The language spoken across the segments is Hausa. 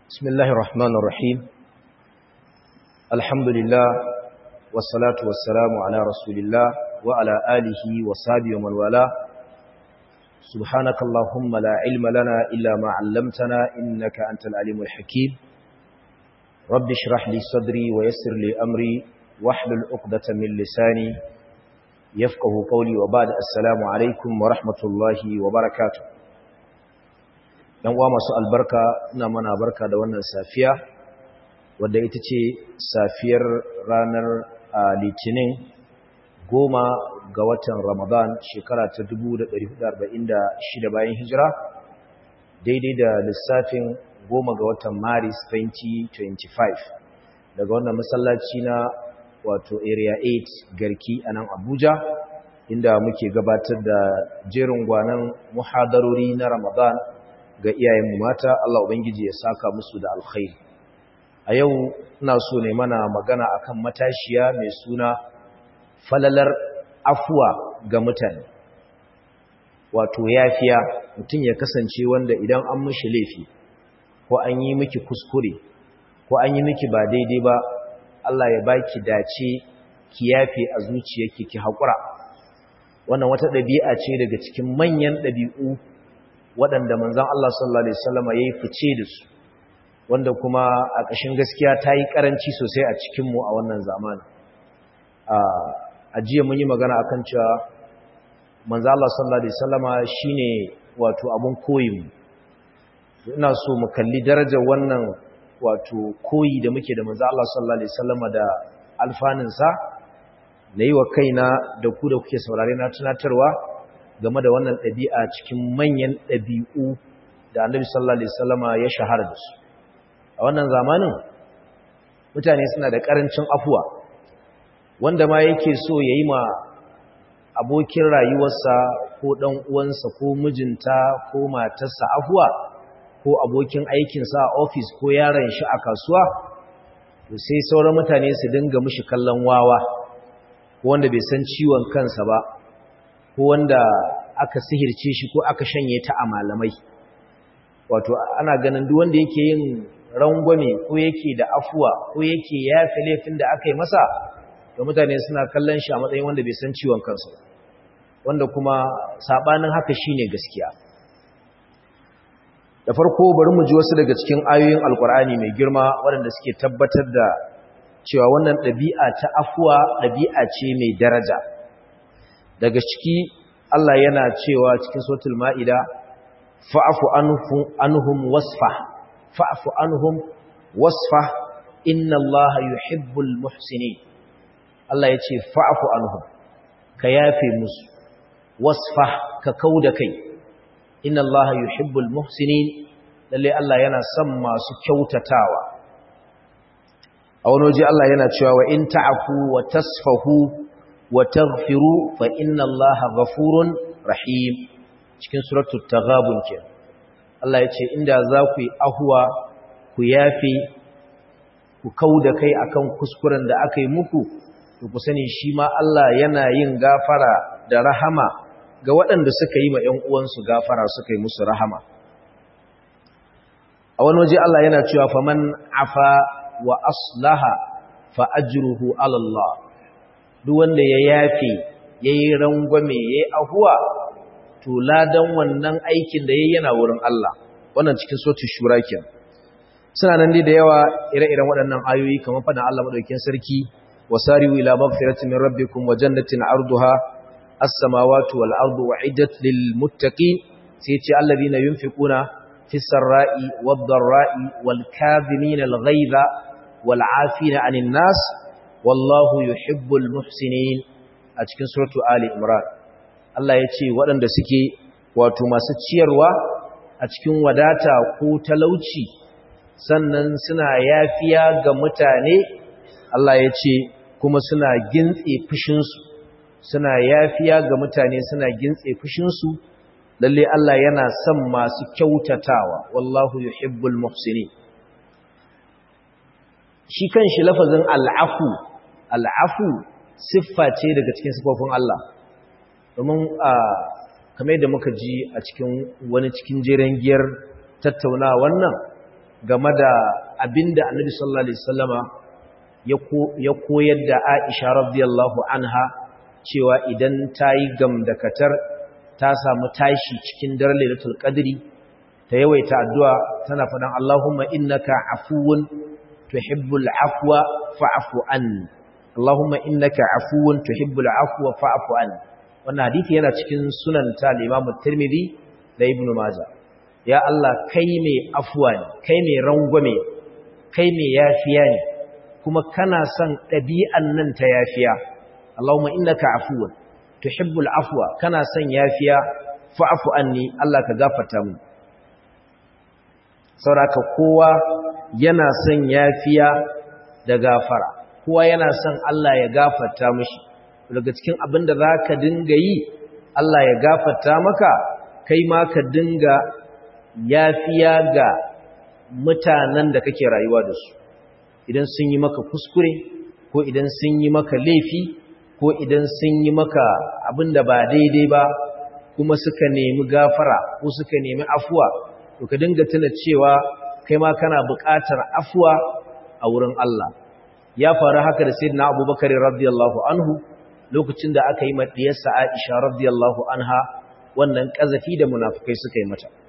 بسم الله الرحمن الرحيم الحمد لله والصلاة والسلام على رسول الله وعلى آله وصحبه ومن والاه سبحانك اللهم لا علم لنا إلا ما علمتنا إنك أنت العليم الحكيم رب اشرح لي صدري ويسر لي أمري واحلل عقدة من لساني يفقه قولي وبعد السلام عليكم ورحمة الله وبركاته ‘yan uwa masu albarka ina mana barka da wannan safiya wadda ita ce safiyar ranar litinin goma ga watan ramadan shekara ta 1446 bayan hijira daidai da lissafin goma ga watan maris 2025 daga wannan masallaci na wato area 8 garki a nan abuja inda muke gabatar da jerin gwanan muhadarori na ramadan ga iyayenmu mata Allah Ubangiji ya saka musu da alkhairi a yau ina so ne mana magana akan matashiya mai suna falalar afuwa ga mutane wato yafiya mutum ya kasance wanda idan an mishi laifi ko an yi miki kuskure ko an yi miki ba daidai ba Allah ya baki dace ki yafe a zuciyarki ki haƙura wannan wata ɗabi'a ce daga cikin manyan ɗabi'u waɗanda manzan Allah sallallahu Alaihi wasallama ya yi fice da su wanda kuma a ƙashin gaskiya ta yi ƙaranci sosai a cikinmu a wannan zamani a jiya mun yi magana a kan cewa manzan Allah sallallahu Alaihi wasallama shi ne wato abin koyinmu ina so mu kalli darajar wannan wato koyi da muke da manzan Allah sallallahu Alaihi wasallama da alfaninsa na yi wa kaina da ku da kuke saurare na tunatarwa game da wannan ɗabi'a cikin manyan ɗabi'u da annabi sallallahu alaihi wasallama ya shahara da su a wannan zamanin mutane suna da ƙarancin afuwa wanda ma yake so ya yi ma abokin rayuwarsa ko ɗan uwansa ko mijinta ko matarsa afuwa ko abokin aikinsa a ofis ko yaron shi a kasuwa sai sauran mutane su dinga mishi kallon wawa ko wanda bai san ciwon kansa ba ko wanda aka sihirce shi ko aka shanye ta a malamai wato ana ganin duk wanda yake yin rangwame ko yake da afuwa ko yake yafe laifin da aka yi masa da mutane suna kallon shi a matsayin wanda bai san ciwon kansa wanda kuma sabanin haka shine gaskiya da farko bari mu ji wasu daga cikin ayoyin alkur'ani mai girma waɗanda suke tabbatar da cewa wannan ɗabi'a ta afuwa ɗabi'a ce mai daraja daga ciki Allah yana cewa cikin suratul ma'ida fa'fu anhum wasfa fa'fu anhum wasfa inna Allah yuhibbul muhsinin Allah yace fa'fu anhum ka yafe musu wasfa ka kauda kai inna Allah yuhibbul muhsinin lalle Allah yana son masu kyautatawa a wani waje Allah yana cewa wa in ta'fu wa tasfahu وتغفروا فإن الله غفور رحيم cikin suratul taghabun ke Allah ya ce inda za ku yi ahuwa ku yafe ku kauda kai akan kuskuren da aka yi muku to ku sani shi ma Allah yana yin gafara da rahama ga waɗanda suka yi ma ƴan uwansu gafara suka yi musu rahama a wani waje Allah yana cewa faman afa wa aslaha fa ajruhu ala Allah duk wanda ya yafe ya yi rangwame ya yi ahuwa to ladan wannan aikin da ya yi yana wurin Allah wannan cikin sotu shura ke suna nan dai da yawa ire-iren waɗannan ayoyi kamar faɗin Allah maɗaukin sarki wasari'u ila maghfiratin min rabbikum wa jannatin arduha as-samawati wal ardu u'iddat lil muttaqin sai ce alladhina yunfiquna fis sarra'i wad dharra'i wal kadhimina al ghaiza wal 'afina 'anil nas wallahu yuhibbul muhsinin a cikin suratu ali imran Allah ya ce waɗanda suke wato masu ciyarwa a cikin wadata ko talauci sannan suna yafiya ga mutane Allah ya ce kuma suna gintse fushinsu suna yafiya ga mutane suna gintse fushinsu lalle Allah yana son masu kyautatawa wallahu yuhibbul muhsinin shi kan shi lafazin al'afu al'afu siffa ce daga cikin siffofin Allah domin a kamar yadda muka ji a cikin wani cikin jeren giyar tattauna wannan game da abinda annabi sallallahu alaihi wasallama ya koyar da Aisha radiyallahu anha cewa idan ta yi gamdakatar ta samu tashi cikin daren lailatul qadri ta yawaita addu'a tana faɗan Allahumma innaka afuwun tuhibbul afwa fa'fu anni Allahumma innaka afuwun tuhibbul afwa fa'fu anni wannan hadisi yana cikin sunan ta Imam Tirmidhi da Ibn Majah ya Allah kai mai afuwa ne kai mai rangwame kai mai yafiya ne kuma kana son ɗabi'an nan ta yafiya Allahumma innaka afuwun tuhibbul afwa kana son yafiya fa'fu anni Allah ka gafarta mu sauraka kowa yana son yafiya da gafara kowa yana son Allah ya gafarta mishi daga cikin abin da za ka dinga yi Allah ya gafarta maka kai ma ka dinga yafiya ga mutanen da kake rayuwa da su idan sun yi maka kuskure ko idan sun yi maka laifi ko idan sun yi maka abin da ba daidai ba kuma suka nemi gafara ko suka nemi afuwa to ka dinga tuna cewa kai ma kana buƙatar afuwa a wurin Allah ya faru haka da sayyidina Abubakar radiyallahu anhu lokacin da aka yi madiyarsa Aisha radiyallahu anha wannan kazafi da munafikai suka yi mata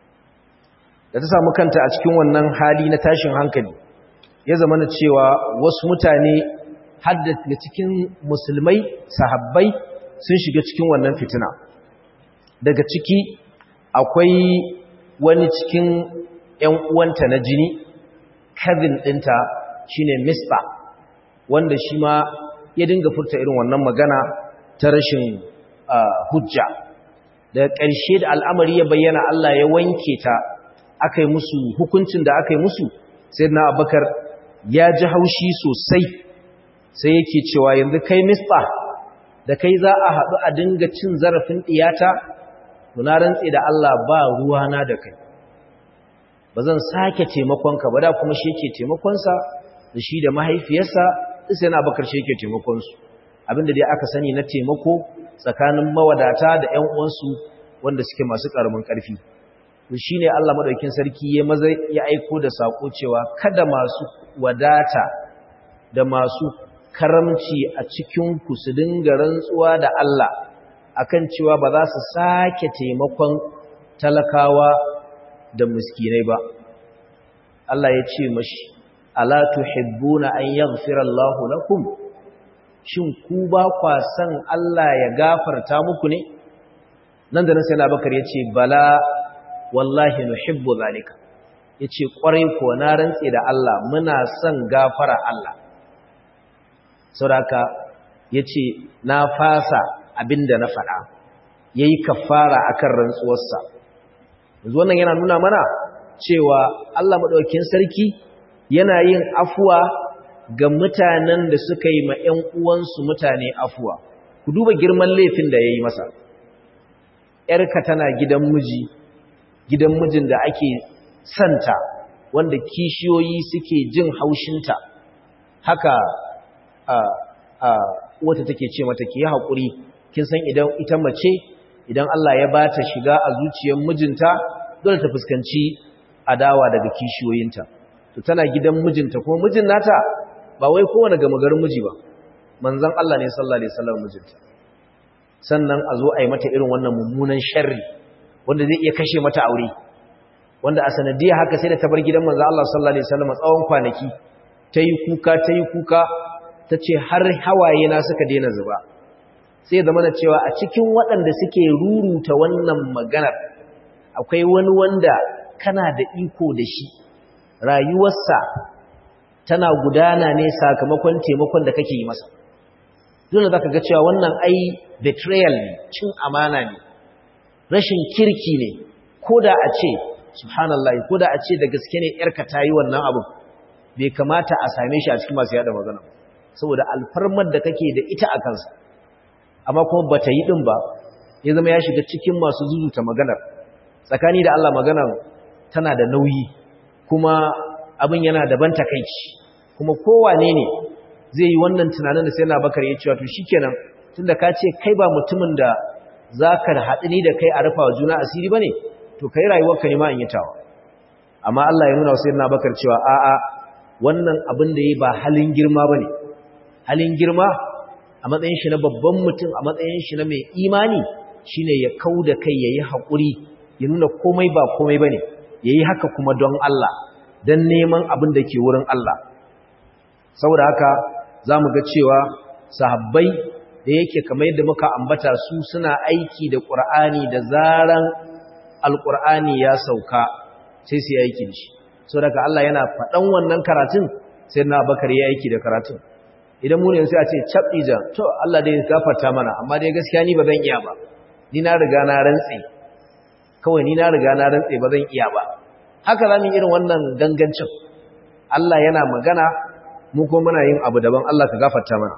da ta samu kanta a cikin wannan hali na tashin hankali ya zama na cewa wasu mutane hadda da cikin musulmai sahabbai sun shiga cikin wannan fitina daga ciki akwai wani cikin ‘yan uwanta na jini, kazin ɗinta shi ne Mispa, wanda shi ma ya dinga furta irin wannan magana ta rashin hujja. Daga ƙarshe da al'amari ya bayyana Allah ya wanke ta, aka yi musu hukuncin da aka yi musu, sai na abakar ya ji haushi sosai, sai yake cewa yanzu kai Mispa, da kai za a haɗu a dinga cin zarafin ɗiyata, na rantse da Allah ba ruwana da kai. ba zan sake taimakonka ba da kuma shi yake taimakonsa da shi da mahaifiyarsa sai yana bakar shi yake taimakonsu abinda dai aka sani na taimako tsakanin mawadata da ƴan uwansu wanda suke masu ƙaramin ƙarfi to shine Allah madaukakin sarki ya maza ya aiko da sako cewa kada masu wadata da masu karamci a cikin ku su dinga rantsuwa da Allah akan cewa ba za su sake taimakon talakawa da miskinai ba Allah ya ce mashi ala tuhibbuna an yaghfira Allahu lakum shin ku ba kwa san Allah ya gafarta muku ne nan da nan sai Abubakar ya ce bala wallahi nuhibbu zalika yace kwarai ko na rantse da Allah muna son gafara Allah saboda yace na fasa abinda na faɗa yayi kafara akan rantsuwarsa yanzu wannan yana nuna mana cewa Allah maɗaukin sarki yana yin afuwa ga mutanen da suka yi ma ‘yan uwansu mutane afuwa ku duba girman laifin da ya yi masa ‘yarka tana gidan miji gidan mijin da ake santa wanda kishiyoyi suke jin haushinta haka a, a, wata take ce mata ki yi haƙuri kin san idan ita mace idan Allah ya ba ta shiga a zuciyar mijinta dole ta fuskanci adawa daga kishiyoyinta to tana gidan mijinta kuma mijin nata ba wai kowane gama garin miji ba manzon Allah ne sallallahu alaihi wasallam mijinta sannan a zo a yi mata irin wannan mummunan sharri wanda zai iya kashe mata aure wanda a sanadiyar haka sai da ta bar gidan manzon Allah sallallahu alaihi wasallam tsawon kwanaki ta yi kuka ta yi kuka ta ce har hawaye na suka daina zuba sai zama da cewa a cikin waɗanda suke ruruta wannan maganar akwai wani wanda kana da iko da shi rayuwarsa tana gudana ne sakamakon taimakon da kake yi masa dole za ka ga cewa wannan ai betrayal ne cin amana ne rashin kirki ne ko da a ce subhanallah ko da a ce da gaske ne yarka ta yi wannan abin bai kamata a same shi a cikin masu yada magana saboda alfarmar da kake da ita a kansa amma kuma bata yi din ba ya zama ya shiga cikin masu zuzuta maganar tsakani da Allah maganar tana da nauyi kuma abin yana daban takaici kuma kowane ne zai yi wannan tunanin da sai na bakar ya cewa to shikenan tunda ka ce kai ba mutumin da za ka haɗu ni da kai a rufa wa juna asiri ba ne to kai rayuwarka ne ma in yi tawa amma Allah ya nuna wa sayyidina Bakar cewa a'a wannan abin da yayi ba halin girma bane halin girma a matsayin shi na babban mutum a matsayin shi na mai imani shine ya kauda kai yayi hakuri ya nuna komai ba komai bane yayi haka kuma don Allah dan neman abin da ke wurin Allah saboda haka zamu ga cewa sahabbai da yake kamar yadda muka ambata su suna aiki da Qur'ani da zaran Al-Qur'ani ya sauka sai su yi aiki da shi saboda Allah yana faɗan wannan karatun sai na Bakar ya aiki da karatun idan mu ne sai a ce cabija to Allah dai gafarta mana amma dai gaskiya ni ba zan iya ba ni na riga na rantse kawai ni na riga na rantse ba zan iya ba haka zamu irin wannan gangancin Allah yana magana mu ko muna yin abu daban Allah ka gafarta mana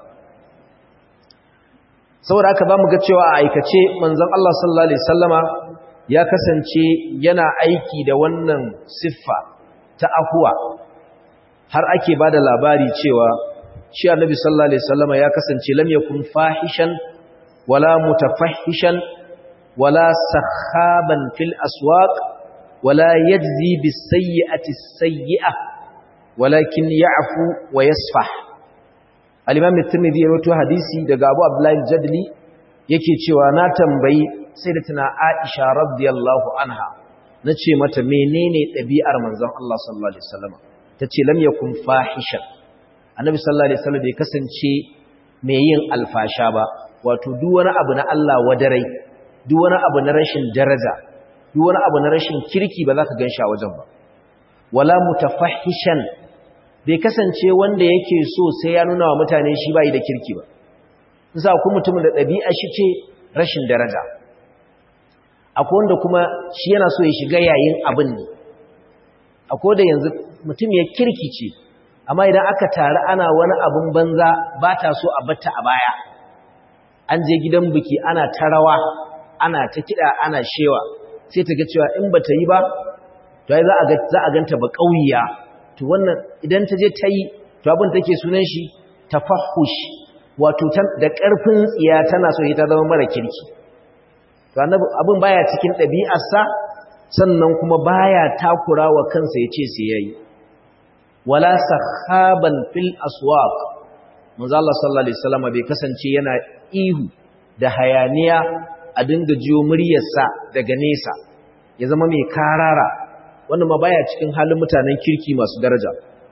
saboda haka zamu ga cewa a aikace manzon Allah sallallahu alaihi wasallama ya kasance yana aiki da wannan siffa ta afuwa har ake bada labari cewa shi annabi sallallahu alaihi wasallama ya kasance lam yakun fahishan wala mutafahishan wala sakhaban fil aswaq wala yajzi bis sayyi'ati sayyi'ah walakin ya'fu wa yasfah al-imam at-tirmidhi ya rawaito hadisi daga Abu Abdullah al-Jadli yake cewa na tambayi sayyidatina Aisha radiyallahu anha nace mata menene ɗabi'ar manzon Allah sallallahu alaihi wasallam tace lam yakun fahishan annabi sallallahu alaihi wasallam bai kasance mai yin alfasha ba wato duk wani abu na Allah wadarai duk wani abu na rashin daraja duk wani abu na rashin kirki ba za ka ganshi a wajen ba wala mutafahishan bai kasance wanda yake so sai ya nuna wa mutane shi bai da kirki ba nisa ku mutumin da ɗabi'a shi ce rashin daraja akwai wanda kuma shi yana so ya shiga yayin abin ne akwai da yanzu mutum ya kirki ce amma idan aka taru ana wani abin banza ba ta so a batta a baya an je gidan biki ana ta rawa ana ta kiɗa ana shewa sai ta ga cewa in ba ta yi ba to ai za a ganta ba ƙauyiya to wannan idan ta je ta yi to abin take sunan shi tafahush wato da ƙarfin tsiya tana so ta zama mara kirki to abin baya cikin ɗabi'arsa sannan kuma baya takura wa kansa ya ce sai yayi wala sahaban fil aswaq manzo Allah sallallahu alaihi wasallam bai kasance yana ihu da hayaniya a dinga jiyo muryarsa daga nesa ya zama mai karara wannan ma baya cikin halin mutanen kirki masu daraja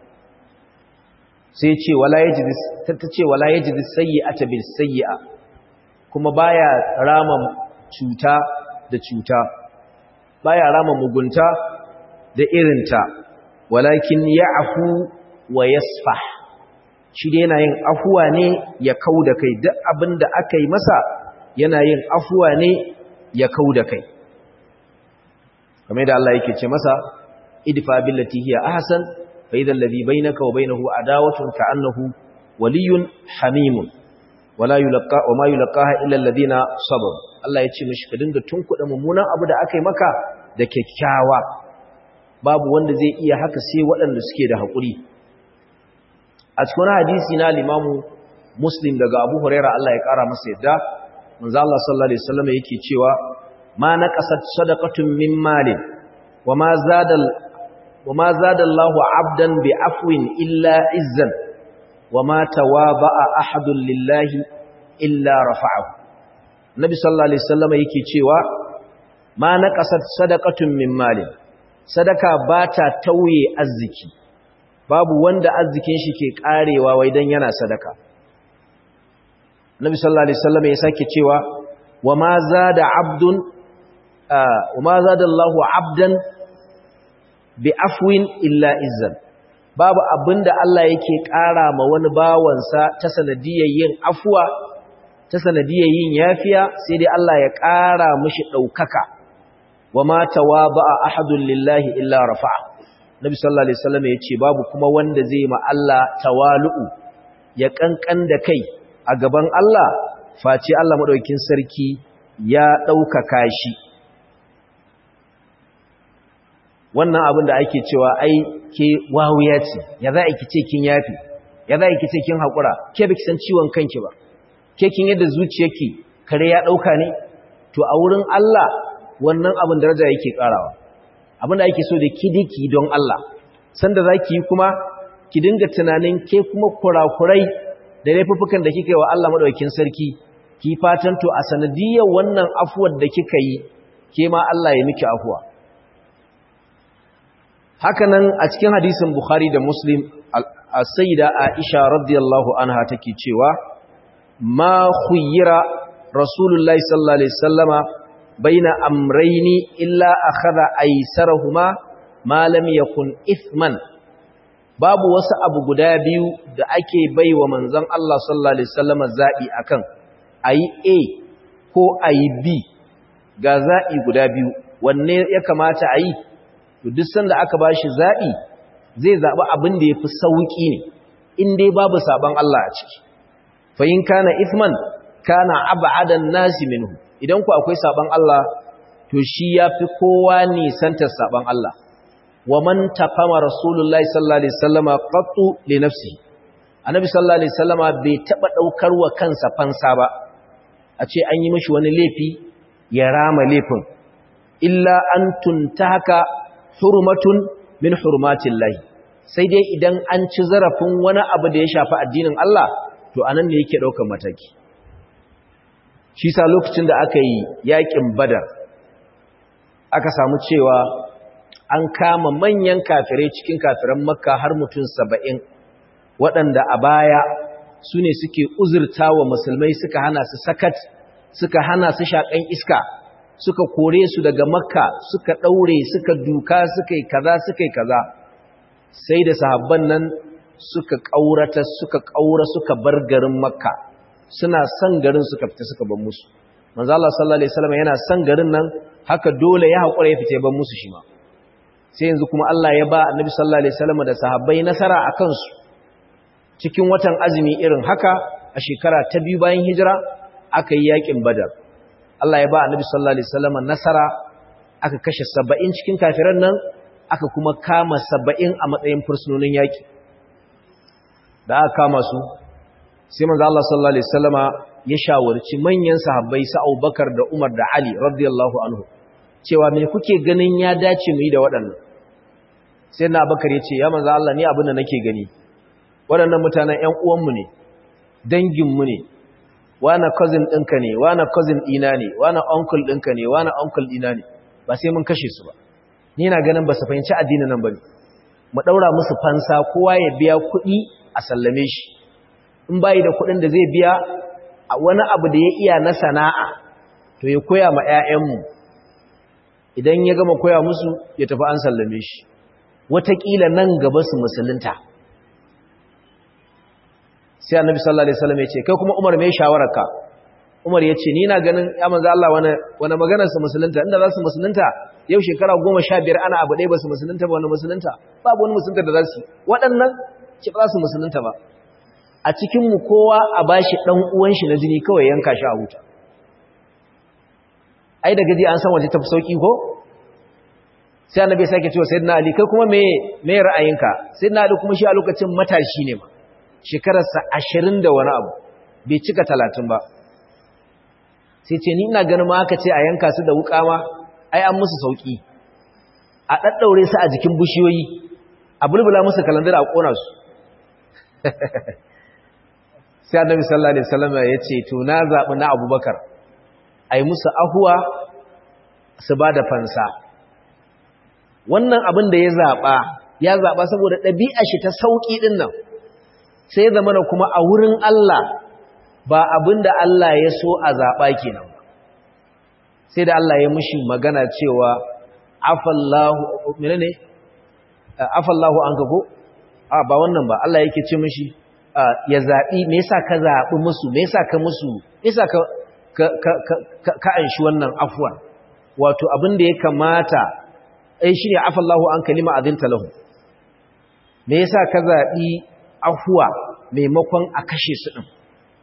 sai ce wala yajid ta ce wala yajid sayyi'ata bil sayyi'a kuma baya rama cuta da cuta baya rama mugunta da irinta walakin ya'fu wa yasfah shi dai yana yin afuwa ne ya kauda kai duk abinda aka yi masa yana yin afuwa ne ya kauda kai kamar da Allah yake ce masa idfa billati hiya ahsan fa idhal ladhi bainaka wa bainahu adawatun ka'annahu waliyyun hamimun wala yulqa wa ma yulqaha illa alladhina sabaru Allah ya ce mishi ka dinga tunkuda mummunan abu da aka yi maka da kyakkyawa babu wanda zai iya haka sai waɗanda suke da haƙuri a cikin hadisi na limamu muslim daga abu huraira Allah ya ƙara masa yadda manzo Allah sallallahu alaihi wasallam yake cewa ma naqasat sadaqatun min malin wama zadal wama zada Allahu 'abdan bi afwin illa izzan wama tawaba'a ahadun lillahi illa rafa'ahu nabi sallallahu alaihi wasallam yake cewa ma naqasat sadaqatun min malin sadaka ba ta tauye arziki babu wanda arzikin shi ke karewa wai dan yana sadaka Nabi sallallahu alaihi wasallam ya sake cewa wa ma zada abdun wa ma zada Allahu abdan bi afwin illa izzan babu abinda Allah yake kara ma wani bawansa ta sanadiyar yin afwa ta sanadiyar yin yafiya sai dai Allah ya kara mishi daukaka wa ma tawaba'a ahadun lillahi illa rafa'a nabi sallallahu alaihi wasallam yace babu kuma wanda zai ma Allah tawalu'u ya kankan da kai a gaban Allah face Allah madaukakin sarki ya daukaka shi wannan abin da ake cewa ai ke wawuya ce ya za ki ce kin yafi ya za ki ce kin hakura ke baki san ciwon kanki ba ke kin yadda zuciyarki kare ya dauka ne to a wurin Allah wannan abin daraja yake karawa abinda ake so da kidiki don Allah sanda zaki yi kuma ki dinga tunanin ke kuma kurakurai da laifuffukan da kika yi wa Allah madaukakin sarki ki fatan to a sanadiyar wannan afuwar da kika yi ke ma Allah ya miki afuwa hakanan a cikin hadisin Bukhari da Muslim as-sayyida Aisha radiyallahu anha take cewa ma khuyyira rasulullahi sallallahu alaihi wasallama baina amrayni illa akhadha aysarahuma ma lam yakun ithman babu wasu abu guda biyu da ake baiwa manzon Allah sallallahu alaihi wasallama zabi akan ayi A ko ayi B ga zabi guda biyu wanne ya kamata ayi to duk sanda aka bashi zabi zai zabi abin da yafi sauki ne in dai babu saban Allah a ciki fa in kana ithman kana ab'adan nasi minhu idan ku akwai saban Allah to shi yafi kowa ne santar saban Allah wa man taqama rasulullahi sallallahu alaihi wasallama qattu li nafsihi annabi sallallahu alaihi wasallama bai taba daukar wa kansa fansa ba a ce an yi mishi wani laifi ya rama laifin illa an tuntaka hurmatun min hurmatillahi sai dai idan an ci zarafin wani abu da ya shafi addinin Allah to anan ne yake daukar mataki shi sa lokacin da aka yi yakin badar aka samu cewa an kama manyan kafirai cikin kafiran makka har mutum saba'in waɗanda a baya su ne suke uzurta wa musulmai suka hana su sakat suka hana su shaƙan iska suka kore su daga makka suka ɗaure suka duka suka yi kaza suka yi kaza sai da sahabban nan suka ƙaurata suka ƙaura suka bar garin makka suna son garin suka fita suka ban musu manzo Allah sallallahu alaihi wasallam yana son garin nan haka dole ya haƙura ya fita ban musu shi ma sai yanzu kuma Allah ya ba annabi sallallahu alaihi wasallam da sahabbai nasara akan su cikin watan azumi irin haka a shekara ta biyu bayan hijira aka yi yakin badar Allah ya ba annabi sallallahu alaihi wasallam nasara aka kashe 70 cikin kafiran nan aka kuma kama 70 a matsayin fursunonin yaki da aka kama su sai manzo Allah sallallahu alaihi wasallama ya shawarci manyan sahabbai sa Abubakar da Umar da Ali radiyallahu anhu cewa me kuke ganin ya dace mu yi da waɗannan sai na Abubakar ya ce ya manzo Allah ni abin da nake gani waɗannan mutanen ƴan uwanmu ne danginmu ne wani cousin ɗinka ne wani cousin ɗina ne wani uncle ɗinka ne wani uncle ɗina ne ba sai mun kashe su ba ni na ganin ba su fahimci addinin nan ba ne mu ɗaura musu fansa kowa ya biya kuɗi a sallame shi in bayi da kuɗin da zai biya a wani abu da ya iya na sana'a to ya koya ma 'ya'yanmu idan ya gama koya musu ya tafi an sallame shi wataƙila nan gaba su musulunta sai annabi sallallahu alaihi wasallam ya ce kai kuma Umar me shawararka Umar ya ce ni na ganin ya manzo Allah wani wani maganar su musulunta inda za su musulunta yau shekara 15 ana abu ɗaya ba su musulunta ba wani musulunta babu wani musulunta da za su waɗannan ce ba su musulunta ba a cikin mu kowa a bashi dan uwan shi na jini kawai yanka shi a huta ai da gaji an san waje tafi sauki ko sai annabi sake cewa sayyidina ali kai kuma me me ra'ayinka sayyidina ali kuma shi a lokacin matashi ne ma shekararsa ashirin da wani abu bai cika talatin ba sai ce ni ina ganin ma aka ce a yanka su da wuka ma ai an musu sauki a ɗaɗɗaure su a jikin bishiyoyi a bulbula musu kalandar a ƙona su sai annabi sallallahu alaihi wasallam ya ce to na zaɓi na abubakar a yi musu ahuwa su ba da fansa wannan abin da ya zaɓa ya zaɓa saboda ɗabi'a shi ta sauƙi ɗin nan sai zama da kuma a wurin Allah ba abin da Allah ya so a zaɓa kenan ba sai da Allah ya mushi magana cewa afallahu mene ne afallahu an ka ko a ba wannan ba Allah yake ce mushi ya zaɓi me yasa ka zaɓi musu me yasa ka musu me yasa ka ka ka ka anshi wannan afwan wato abin da ya kamata ai shine afallahu an kalima azinta lahu me yasa ka zaɓi afuwa maimakon a kashe su ɗin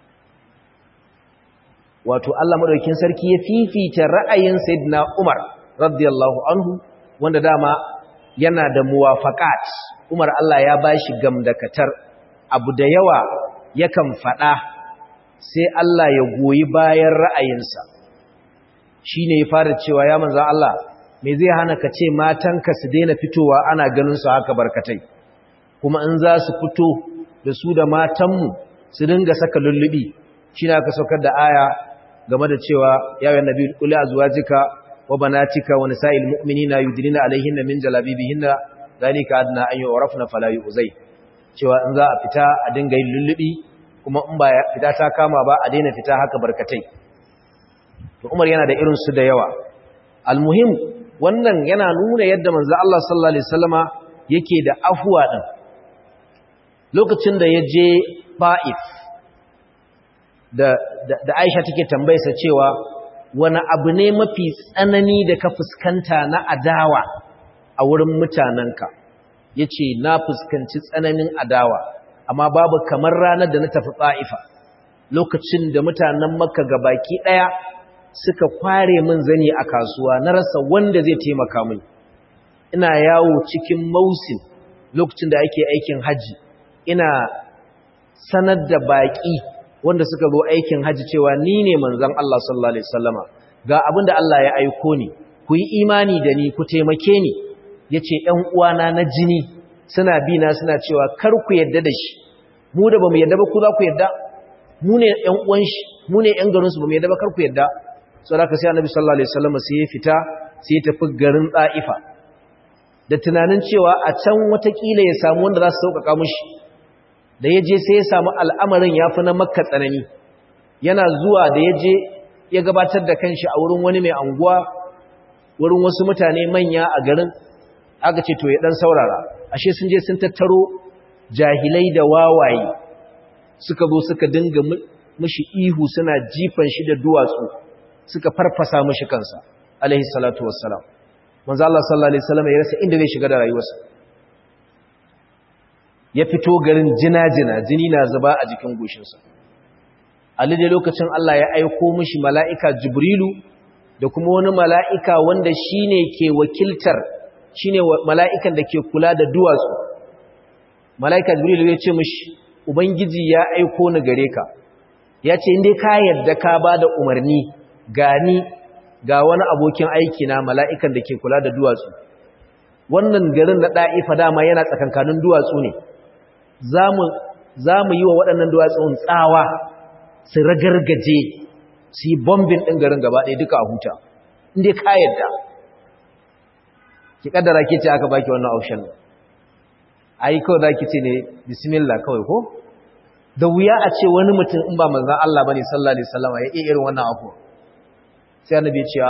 wato Allah maɗaukin sarki ya fifita ra'ayin Sayyidina Umar radiyallahu anhu wanda dama yana da muwafaqat Umar Allah ya bashi gamdakatar abu da yawa yakan faɗa sai Allah ya goyi bayan ra'ayinsa shine ya fara cewa ya manzan Allah me zai hana ka ce matanka su daina fitowa ana ganin su haka barkatai kuma in za su fito da su da matanmu su dinga saka lullubi shi na ka saukar da aya game da cewa yawon nabi kuli a zuwa jika wa banatika wa nisa'il mu'minina yudnina alaihinna min jalabibihinna zalika adna an yu'rafna fala yu'zai cewa in za a fita a dinga yin lullubi kuma in ba fita ta kama ba a daina fita haka barkatai to Umar yana da irin su da yawa almuhim wannan yana nuna yadda manzo Allah sallallahu alaihi wasallama yake da afwa din lokacin da ya je Ba'if da da Aisha take tambayarsa cewa wani abu ne mafi tsanani da ka fuskanta na adawa a wurin mutanenka yace na fuskanci tsananin adawa amma babu kamar ranar da na tafi Ba'ifa lokacin da mutanen Makka gabaki daya suka kware min zani a kasuwa na rasa wanda zai taimaka min ina yawo cikin mausin lokacin da ake aikin haji ina sanar da baki wanda suka zo aikin haji cewa ni ne manzon Allah sallallahu alaihi wasallama ga abin da Allah ya aiko ni ku yi imani da ni ku taimake ni yace ƴan uwana na jini suna bi na suna cewa kar ku yadda da shi mu da bamu yadda ba ku za ku yadda mu ne ƴan uwan shi mu ne ƴan garin su bamu yadda ba kar ku yadda saboda haka sai annabi sallallahu alaihi wasallam sai ya fita sai ya tafi garin Taifa da tunanin cewa a can watakila ya samu wanda za su sauƙaƙa mushi da ya je sai ya samu al'amarin ya fi na makka tsanani yana zuwa da ya je ya gabatar da kanshi a wurin wani mai anguwa wurin wasu mutane manya a garin aka ce to ya dan saurara ashe sun je sun tattaro jahilai da wawaye suka zo suka dinga mishi ihu suna jifan shi da duwatsu suka farfasa mashi kansa alaihi salatu wassalam manzo Allah sallallahu alaihi wasallam ya rasa inda zai shiga da rayuwarsa ya fito garin jina-jina jini na zuba a jikin goshinsa a da lokacin Allah ya aiko mishi mala'ika jibrilu da kuma wani mala'ika wanda shine ke wakiltar shine mala'ikan da ke kula da duwatsu mala'ika jibrilu ya ce mishi ubangiji ya aiko ni gare ka ya ce inda ka yarda ka ba da umarni gani ga wani abokin aiki na mala'ikan da ke kula da duwatsu wannan garin na ɗa'ifa dama yana tsakankanin duwatsu ne za mu yi wa waɗannan duwatsun tsawa su ragargaje su yi bombin ɗin garin gaba ɗaya duka a huta inda ka yadda ki ƙaddara ke ce aka baki wannan option a yi kawai za ki ce ne bismillah kawai ko da wuya a ce wani mutum in ba manzan Allah ba ne sallallahu alaihi sallama ya iya irin wannan afuwa sai annabi ce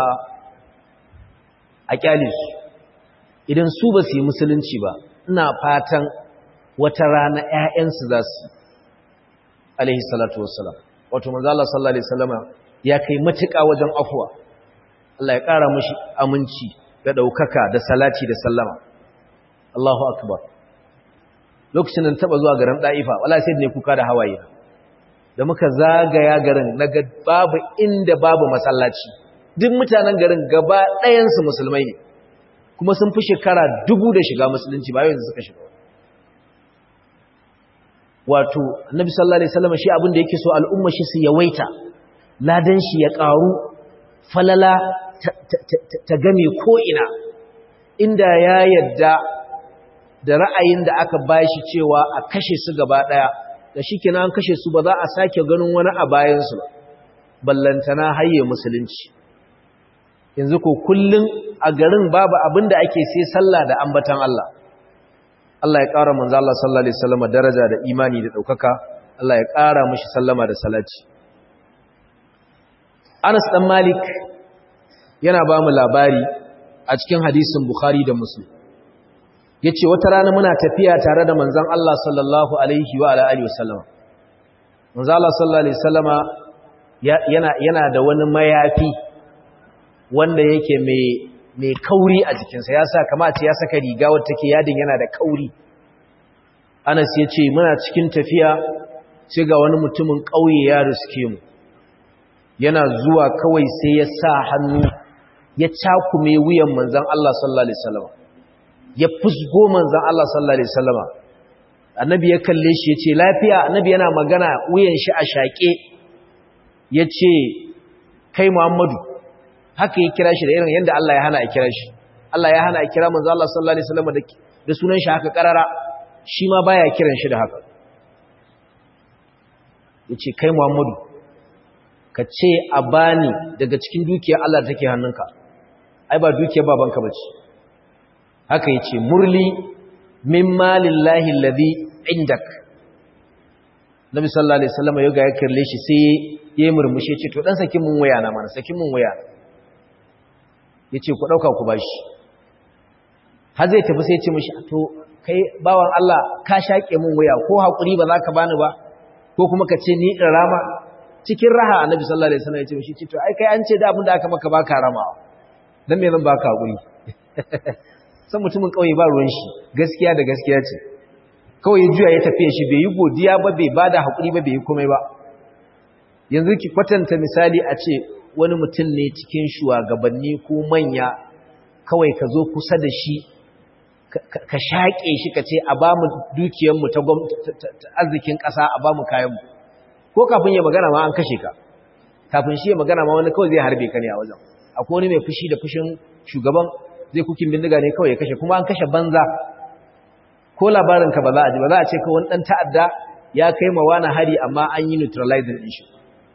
a kyale su idan su ba su yi musulunci ba ina fatan wata rana ƴaƴansu za su alaihi salatu wassalam wato manzo Allah sallallahu alaihi wasallama ya kai matuƙa wajen afuwa Allah ya ƙara mishi aminci da ɗaukaka da salati da sallama Allahu akbar lokacin da taba zuwa garin Daifa wallahi sai ne kuka da hawaye da muka zagaya garin naga babu inda babu masallaci duk mutanen garin gaba ɗayansu musulmai ne kuma sun fi shekara dubu da shiga musulunci ba yanzu suka shiga wato annabi sallallahu alaihi wasallam shi abin da yake so al'umma shi su yawaita ladan shi ya ƙaru falala ta game ko ina inda ya yadda da ra'ayin da aka bashi cewa a kashe su gaba ɗaya da shi kenan an kashe su ba za a sake ganin wani a bayansu ba ballantana hayye musulunci yanzu ko kullun a garin babu abin da ake sai sallah da ambatan Allah Allah ya ƙara manzo Allah sallallahu alaihi wasallam daraja da imani da daukaka Allah ya ƙara mishi sallama da salati Anas dan Malik yana ba mu labari a cikin hadisin Bukhari da Muslim yace wata rana muna tafiya tare da manzon Allah sallallahu alaihi wa alihi wasallam manzo Allah sallallahu alaihi wasallama yana yana da wani mayafi wanda yake mai mai kauri a jikinsa ya sa kamata ya saka riga wadda take yadin yana da kauri Anas ya ce muna cikin tafiya sai ga wani mutumin ƙauye ya riske mu yana zuwa kawai sai ya sa hannu ya cakume wuyan manzon Allah sallallahu alaihi wasallam ya fusgo manzon Allah sallallahu alaihi wasallam annabi ya kalle shi yace lafiya annabi yana magana wuyan shi a shaƙe yace kai Muhammadu haka ya kira shi da irin yadda Allah ya hana a kira shi Allah ya hana a kira manzo Allah sallallahu alaihi wasallam da da sunan shi haka karara shi ma baya kiran shi da haka yace kai Muhammadu ka ce a bani daga cikin dukiyar Allah take hannunka ai ba dukiyar babanka bace haka yace murli min malillahi alladhi indak Nabi sallallahu alaihi wasallam ya ga ya kirle shi sai ya murmushe ce to dan sakin mun waya na mana sakin mun waya yace ku dauka ku bashi har zai tafi sai ya ce mishi to kai bawan Allah ka shake mun waya ko hakuri ba za ka bani ba ko kuma ka ce ni in rama cikin raha annabi sallallahu alaihi wasallam ya ce mishi to ai kai an ce da abin da aka maka baka ramawa dan me zan baka hakuri san mutumin kauye ba ruwan shi gaskiya da gaskiya ce kawai ya juya ya tafiye shi bai yi godiya ba bai bada hakuri ba bai yi komai ba yanzu ki kwatanta misali a ce wani mutum ne cikin shugabanni ko manya kawai ka zo kusa da shi ka shaƙe shi ka ce a ba mu dukiyarmu ta arzikin ƙasa a ba mu kayanmu ko kafin ya magana ma an kashe ka kafin shi ya magana ma wani kawai zai harbe ka ne a wajen akwai wani mai fushi da fushin shugaban zai kukin bindiga ne kawai ya kashe kuma an kashe banza ko labarinka ba za a ji ba za a ce ka wani ɗan ta'adda ya kai ma wani hari amma an yi neutralizing ɗin shi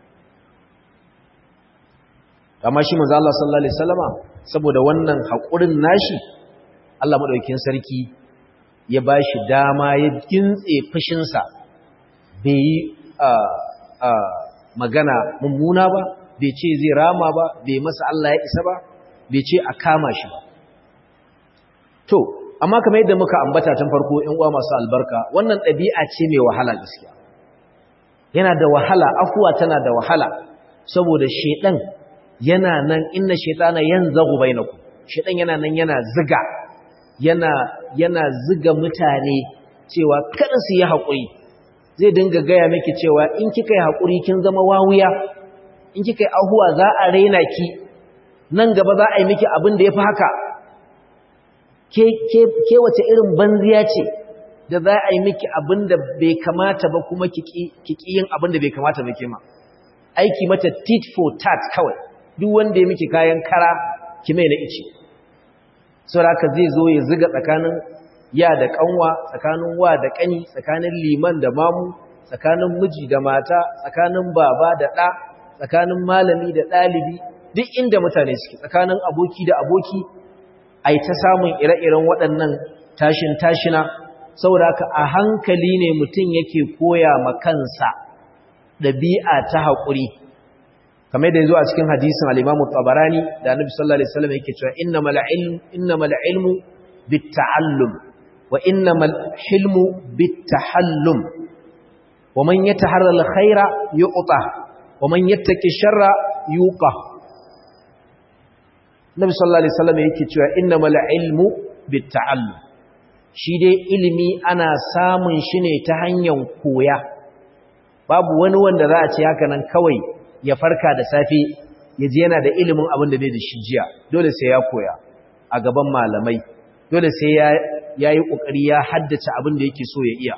amma shi manzo Allah sallallahu alaihi wasallama saboda wannan haƙurin nashi Allah madaukakin sarki ya bashi dama ya gintse fushinsa bai yi magana mummuna ba bai ce zai rama ba bai masa Allah ya isa ba bai ce a kama shi ba to amma kamar yadda muka ambata tun farko ƴan uwa masu albarka wannan ɗabi'a ce mai wahala gaskiya yana da wahala afuwa tana da wahala saboda shedan yana nan inna shaytana yanzagu bainakum shedan yana nan yana ziga yana yana ziga mutane cewa kada su yi hakuri zai dinga gaya miki cewa in kika yi hakuri kin zama wawuya in kika yi ahuwa za a raina ki nan gaba za a yi miki abin da yafi haka ke ke ke wace irin banziya ce da za a yi miki abin da bai kamata ba kuma kiki kiki yin abin da bai kamata ba ke ma aiki mata tit for tat kawai duk wanda ya miki kayan kara ki mai na ice saboda zai zo ya ziga tsakanin ya da kanwa tsakanin wa da kani tsakanin liman da mamu tsakanin miji da mata tsakanin baba da ɗa tsakanin malami da ɗalibi duk inda mutane suke tsakanin aboki da aboki ai ta samun ire-iren waɗannan tashin tashina saboda haka a hankali ne mutum yake koya ma kansa ɗabi'a ta haƙuri kamar da yazo a cikin hadisin al-Imam tabarani da Annabi sallallahu alaihi wasallam yake cewa innamal ilm innamal ilmu bit-ta'allum wa innamal hilmu bit-tahallum wa man yataharra al-khaira yu'ta wa man yattaki sharra yuqa Annabi sallallahu alaihi wasallam yake cewa innamal ilmu bit-ta'allum shi dai ilimi ana samun shi ne ta hanyar koya babu wani wanda za a ce haka nan kawai ya farka da safe ya ji yana da ilimin abin da bai da shi jiya dole sai ya koya a gaban malamai dole sai ya yi ƙoƙari ya haddace abin da yake so ya iya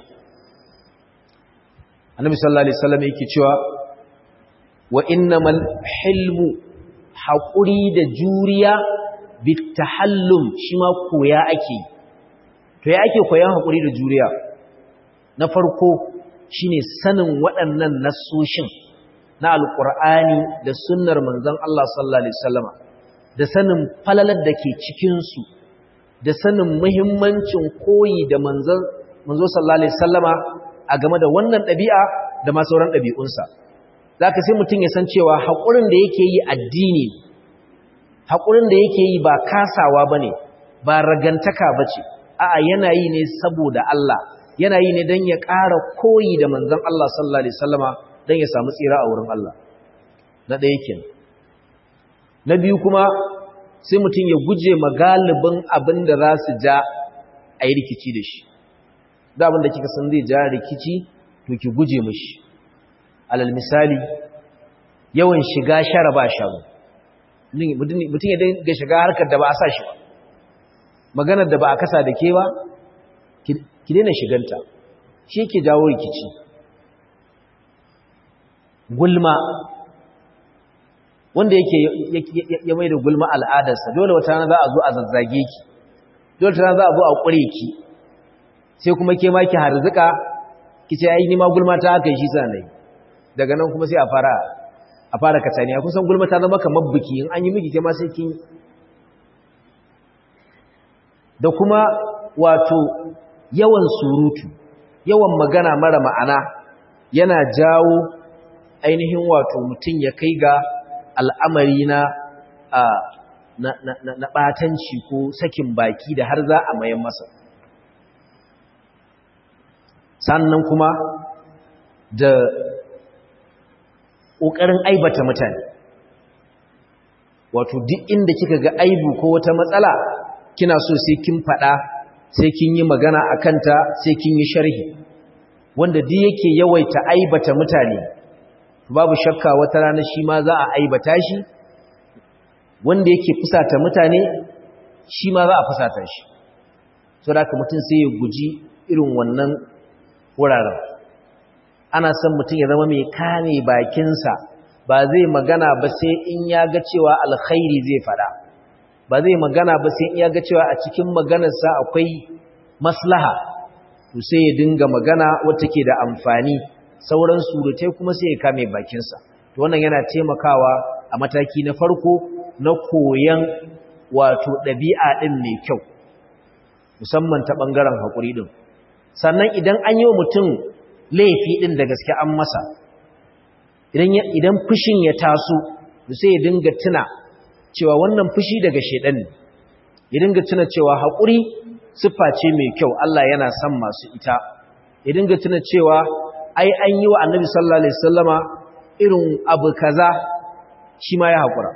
annabi sallallahu alaihi wasallam yake cewa wa innamal hilmu haƙuri da juriya bitahallum shi ma koya ake to ya ake koyan haƙuri da juriya na farko shine sanin waɗannan nassoshin na alƙur'ani da sunnar manzon Allah sallallahu alaihi wasallama da sanin falalar da ke cikinsu da sanin muhimmancin koyi da manzon manzo sallallahu alaihi wasallama a game da wannan ɗabi'a da ma sauran ɗabi'unsa zaka sai mutum ya san cewa haƙurin da yake yi addini haƙurin da yake yi ba kasawa bane ba ragantaka bace a'a yana yi ne saboda Allah yana yi ne don ya ƙara koyi da manzon Allah sallallahu alaihi wasallama don ya samu tsira a wurin Allah na ɗaya ke na biyu kuma sai mutum ya guje magalibin abin da za su ja a yi rikici da shi da abin da kika san zai ja rikici to ki guje mashi alal misali yawan shiga shara ba shago mutum ya dinga shiga harkar da ba a sa shi ba maganar da ba a kasa da ke ba ki daina shiganta shi ke jawo rikici gulma wanda yake ya mai da gulma al'adarsa dole wata rana za a zo a zazzage ki dole wata rana za a zo a ƙure ki sai kuma ke ma ki harzuka ki ce ai ni ma gulma ta haka shi sanai daga nan kuma sai a fara a fara kataniya kusan gulma ta zama kamar biki in an yi miki ke ma sai kin da kuma wato yawan surutu yawan magana mara ma'ana yana jawo ainihin wato mutum ya kai ga al'amari na na ɓatanci ko sakin baki da har za a mayan masa sannan kuma da ƙoƙarin aibata mutane wato duk inda kika ga aibu ko wata matsala kina so sai kin faɗa sai kin yi magana a kanta sai kin yi sharhi wanda duk yake yawaita aibata mutane babu shakka wata rana shi ma za a aibata shi wanda yake fusata mutane shi ma za a fusata shi so da mutum sai ya guji irin wannan wuraren ana son mutum ya zama mai kame bakinsa ba zai magana ba sai in ya ga cewa alkhairi zai fada ba zai magana ba sai in ya ga cewa a cikin maganarsa akwai maslaha to sai ya dinga magana wata ke da amfani sauran surutai kuma sai ya kame bakinsa to wannan yana taimakawa a mataki na farko na koyan wato ɗabi'a ɗin mai kyau musamman ta ɓangaren haƙuri ɗin sannan idan an yi wa mutum laifi ɗin da gaske an masa idan fushin ya taso sai ya dinga tuna cewa wannan fushi daga shaidan ne ya dinga tuna cewa haƙuri siffa ce mai kyau Allah yana son masu ita ya dinga tuna cewa ai an yi wa annabi sallallahu alaihi wasallama irin abu kaza shi ma ya haƙura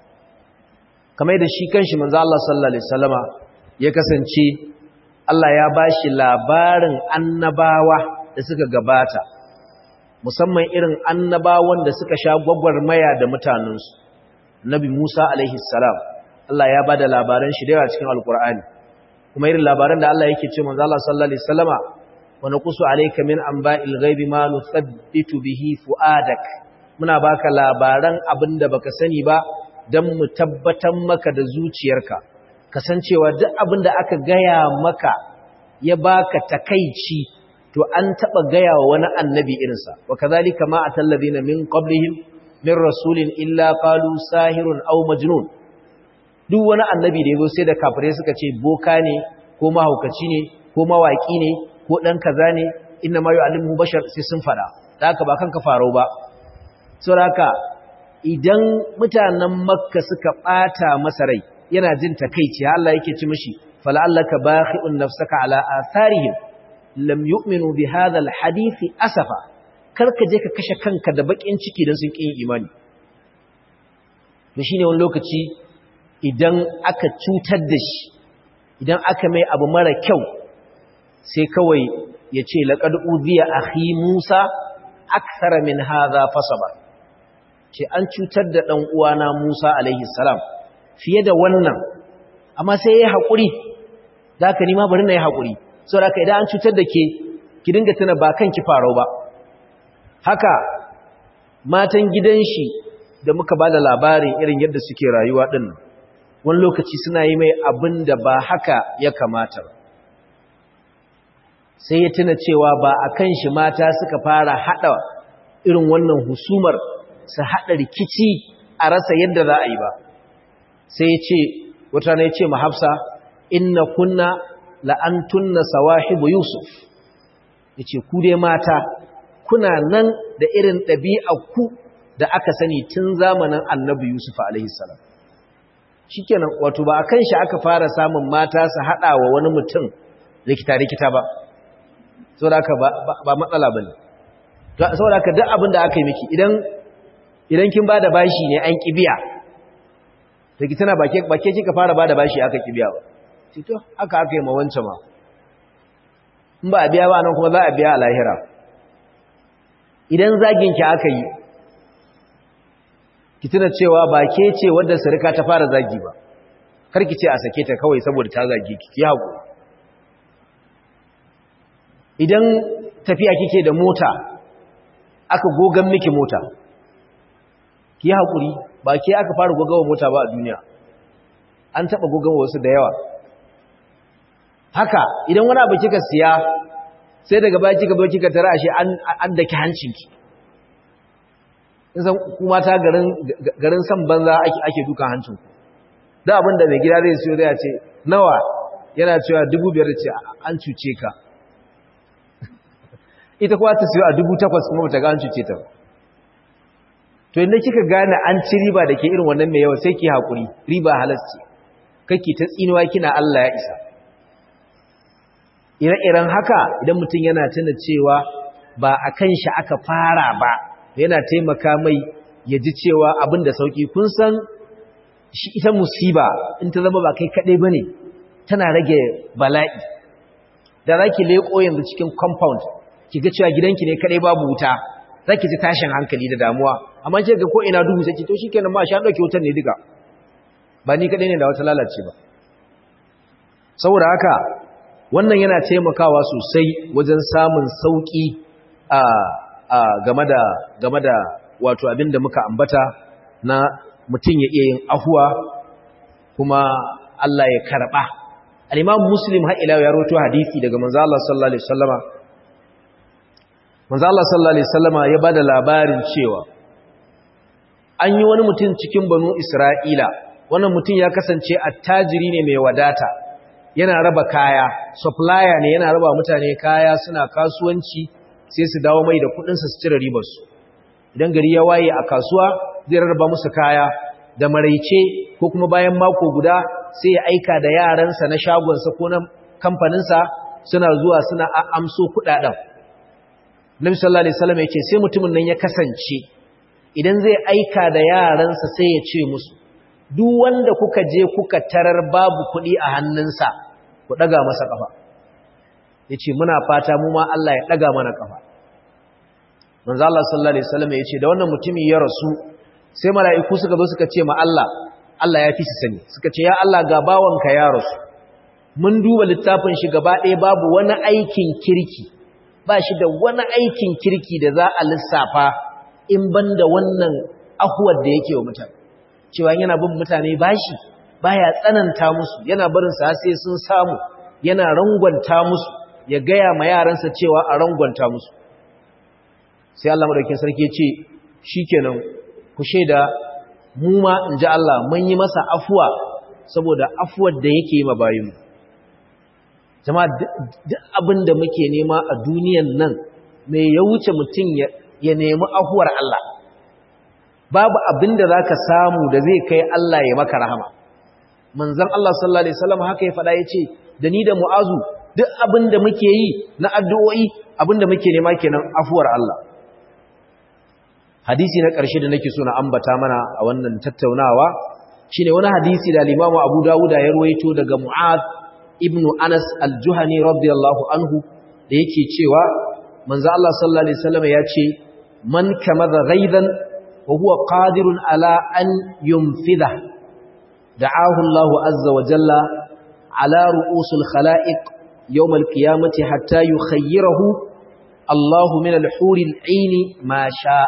kamar da shi kanshi manzo Allah sallallahu alaihi wasallama ya kasance Allah ya bashi labarin annabawa da suka gabata musamman irin annabawan da suka sha gwagwarmaya da mutanensu Nabi Musa alaihi salam Allah ya bada labaran shi da yawa cikin Alkur'ani kuma irin labaran da Allah yake ce manzo Allah sallallahu alaihi wasallama wa naqsu alayka min anba'il ghaibi ma nuthabbitu bihi fuadak muna baka labaran abinda baka sani ba dan mu tabbatar maka da zuciyarka kasancewa duk abinda aka gaya maka ya baka takeici to an taba gaya wa wani annabi irinsa wa kazalika ma atallazina min qablihim min rasulin illa qalu sahirun aw majnun duk wani annabi da yazo sai da kafirai suka ce boka ne ko mahaukaci ne ko mawaki ne ko dan kaza ne inna ma yu'allimu bashar sai sun fada da haka ba kanka faro ba saboda haka idan mutanen makka suka bata masa rai yana jin takeici Allah yake ci mishi fala'allaka bakhi'un nafsaka ala atharihim lam yu'minu bi hadha alhadith asafa karka je ka kashe kanka da bakin ciki dan sun kin imani to shine wani lokaci idan aka cutar da shi idan aka mai abu mara kyau sai kawai ya ce laqad udhiya akhi Musa akthara min hadha fasaba ce an cutar da dan uwana Musa alaihi salam fiye da wannan amma sai yayi hakuri zaka ni ma bari na yi hakuri saboda idan an cutar da ke ki dinga tuna ba kanki farau ba haka matan gidan shi da muka bada labarin irin yadda suke rayuwa din wani lokaci suna yi mai abin da ba haka ya kamata ba sai ya tuna cewa ba a kan shi mata suka fara hada irin wannan husumar su hada rikici a rasa yadda za a yi ba sai ya ce wata ne ya ce mahafsa inna kunna la'antunna sawahibu Yusuf yace ku dai mata kuna nan da irin ɗabi'arku da aka sani tun zamanin Annabi Yusuf alaihi salam shikenan wato ba akan shi aka fara samun mata su hada wa wani mutum rikita rikita ba saboda haka ba matsala bane saboda haka duk abin da aka yi miki idan idan kin bada bashi ne an kibiya to ki tana bake bake kika fara bada bashi aka kibiya ba to aka aka yi ma wancan ma in ba a biya ba nan kuma za a biya a lahira idan zagin ki aka yi ki tuna cewa ba ke ce wadda sarika ta fara zagi ba kar ki ce a sake ta kawai saboda ta zagi ki ki haƙo idan tafiya kike da mota aka gogan miki mota ki haƙuri ba ke aka fara gogawa mota ba a duniya an taɓa gogawa wasu da yawa haka idan wani abu kika siya sai daga baya kika bai kika tara ashe an daki hancinki san kuma ta garin garin san banza ake ake dukan hancinku da abin da mai gida zai siyo zai ce nawa yana cewa dubu biyar ce an cuce ka ita kuwa ta siyo a dubu takwas kuma bata ga an cuce ta to inda kika gane an ci riba da ke irin wannan mai yawa sai ki haƙuri riba halasci kake ta tsinuwa kina Allah ya isa ire-iren haka idan mutum yana tuna cewa ba a kan shi aka fara ba yana taimaka mai ya ji cewa abin da sauki kun san shi ita musiba in ta zama ba kai kaɗai ba ne tana rage bala'i da za ki leƙo yanzu cikin compound ki ga cewa gidanki ne kaɗai babu wuta za ki ji tashin hankali da damuwa amma ki ga ko ina duhu sai ki to shi kenan ma sha ɗauke wutar ne duka ba ni kaɗai ne da wata lalace ba saboda haka wannan yana taimakawa sosai wajen samun sauƙi a game da game da wato abin da muka ambata na mutum ya iya yin afuwa kuma Allah ya karɓa al-Imam Muslim har ila ya rawaito hadisi daga manzo Allah sallallahu alaihi wasallama manzo Allah sallallahu alaihi wasallama ya bada labarin cewa an yi wani mutum cikin banu Isra'ila wannan mutum ya kasance attajiri ne mai wadata yana raba kaya supplier ne yana raba mutane kaya suna kasuwanci sai su dawo mai da kudinsa su cire ribarsu idan gari ya waye a kasuwa zai rarraba musu kaya da maraice ko kuma bayan mako guda sai ya aika da yaransa na shagonsa ko na kamfaninsa suna zuwa suna amso kudaden Nabi sallallahu alaihi wasallam ya ce sai mutumin nan ya kasance idan zai aika da yaransa sai ya ce musu duk wanda kuka je kuka tarar babu kuɗi a hannunsa ku ɗaga masa ƙafa ya ce muna fata mu ma Allah ya ɗaga mana ƙafa manzo Allah sallallahu alaihi wasallam ya ce da wannan mutumi ya rasu sai mala'iku suka zo suka ce ma Allah Allah ya fi su sani suka ce ya Allah ga bawanka ya rasu mun duba littafin shi gaba ɗaya babu wani aikin kirki ba shi da wani aikin kirki da za a lissafa in ban da wannan ahuwar da yake wa mutane cewa yana bin mutane bashi baya tsananta musu yana barin sa sai sun samu yana rangwanta musu ya gaya ma yaransa cewa a rangwanta musu sai Allah madaukakin sarki ya ce shikenan ku sheda mu ma inji Allah mun yi masa afuwa saboda afuwar da yake yi ma bayinmu jama'a duk abin da muke nema a duniyan nan me ya wuce mutum ya nemi afuwar Allah babu abin da za ka samu da zai kai Allah ya maka rahama manzan Allah sallallahu Alaihi wasallam haka ya faɗa ya ce da ni da mu'azu duk abin da muke yi na addu'o'i abin da muke nema kenan afuwar Allah hadisi na ƙarshe da nake so na ambata mana a wannan tattaunawa shine wani hadisi da limamu abu dawuda ya ruwaito daga mu'az ibnu anas al-juhani radiyallahu anhu da yake cewa manzo Allah sallallahu alaihi wasallam ya ce man kamadha ghaidan وهو قادر على أن ينفذه دعاه الله عز وجل على رؤوس الخلائق يوم القيامة حتى يخيره الله من الحور العين ما شاء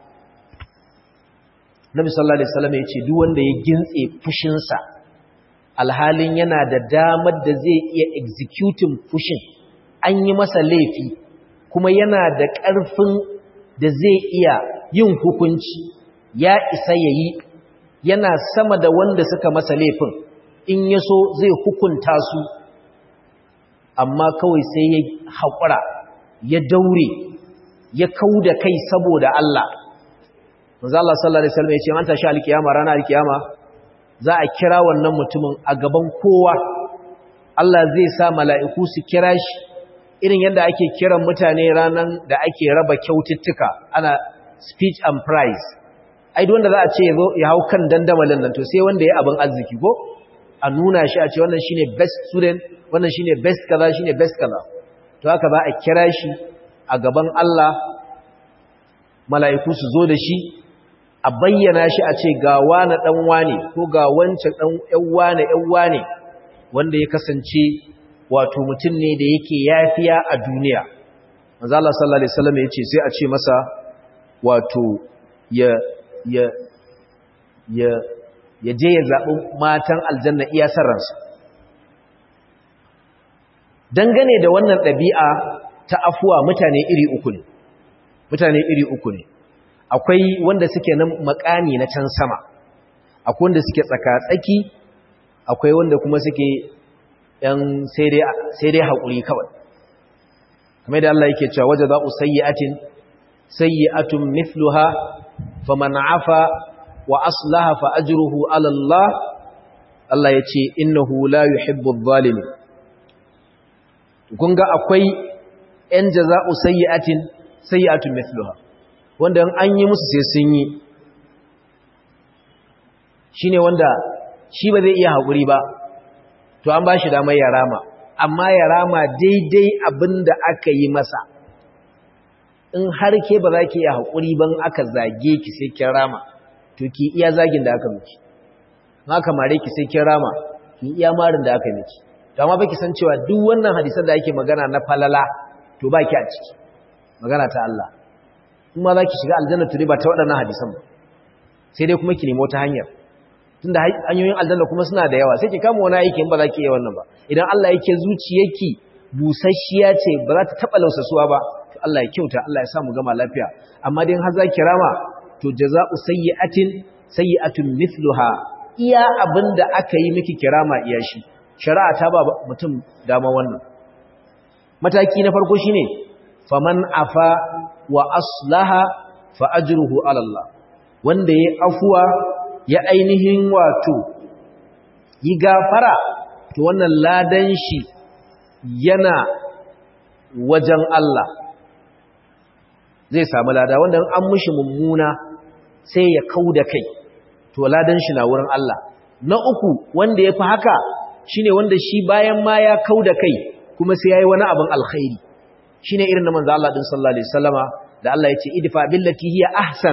Nabi sallallahu alaihi wasallam yace duk wanda ya gintse fushinsa alhalin yana da damar da zai iya executing fushin an yi masa laifi kuma yana da ƙarfin da zai iya yin hukunci ya isa ya yi yana sama da wanda suka masa laifin in ya so zai hukunta su amma kawai sai ya haƙura ya daure ya kau da kai saboda Allah manzo Allah sallallahu alaihi wasallam ya ce an tashi alkiyama ranar alkiyama za a kira wannan mutumin a gaban kowa Allah zai sa mala'iku su kira shi irin yadda ake kiran mutane ranar da ake raba kyaututtuka ana speech and prize ai duk wanda za a ce ya zo ya hau kan dandamalin nan to sai wanda ya abin arziki ko a nuna shi a ce wannan shine best student wannan shine best kaza shine best kaza to haka za a kira shi a gaban Allah mala'iku su zo da shi a bayyana shi a ce ga wani dan wane ko ga wancan dan ƴan wane ƴan wane wanda ya kasance wato mutum ne da yake yafiya a duniya manzo Allah sallallahu alaihi wasallam yace sai a ce masa wato ya ya ya ya je ya zaɓi matan aljanna iya sarransa dangane da wannan ɗabi'a ta afuwa mutane iri uku ne mutane iri uku ne akwai wanda suke nan makami na can sama akwai wanda suke tsaka-tsaki akwai wanda kuma suke ‘yan sai dai haƙuri kawai kamar da Allah yake cewa waje za'u sayyi'atin sayyi'atun mithluha faman afa wa aslaha fa ajruhu ala Allah Allah yace innahu la yuhibbu adh-dhalimin kun ga akwai ‘yan jaza'u sayyi'atin sayyi'atun mithluha wanda an yi musu sai sun yi shine wanda shi ba zai iya haƙuri ba to an ba shi damar ya rama amma ya rama daidai abin da aka yi masa in har ke ba za ki iya haƙuri ban aka zage ki sai kin rama to ki iya zagin da aka miki in aka mare ki sai kin rama ki iya marin da aka miki to amma baki san cewa duk wannan hadisan da ake magana na falala to ba ki a ciki magana ta Allah kuma za ki shiga aljanna to ba ta waɗannan hadisan ba sai dai kuma ki nemo ta hanyar tunda hanyoyin aljanna kuma suna da yawa sai ki kama wani aiki in ba za ki iya wannan ba idan Allah yake zuciyarki busasshiya ce ba za ta taba lausasuwa ba to Allah ya kyauta Allah ya sa mu gama lafiya amma dai har za ki rama to jaza'u sayyi'atin sayyi'atun mithluha iya abinda aka yi miki kirama iya shi shari'a ta ba mutum dama wannan mataki na farko shine faman afa wa aslaha fa ajruhu ala Allah wanda yayi afuwa ya ainihin wato yi gafara to wannan ladan shi yana wajen Allah zai samu lada wanda an mushi mummuna sai ya kau da kai to ladan shi na wurin Allah na uku wanda ya fi haka shine wanda shi bayan ma ya kau da kai kuma sai ya yi wani abin alkhairi shine irin na manzo Allah din sallallahu alaihi wasallama da Allah ya ce idfa billati hiya ahsan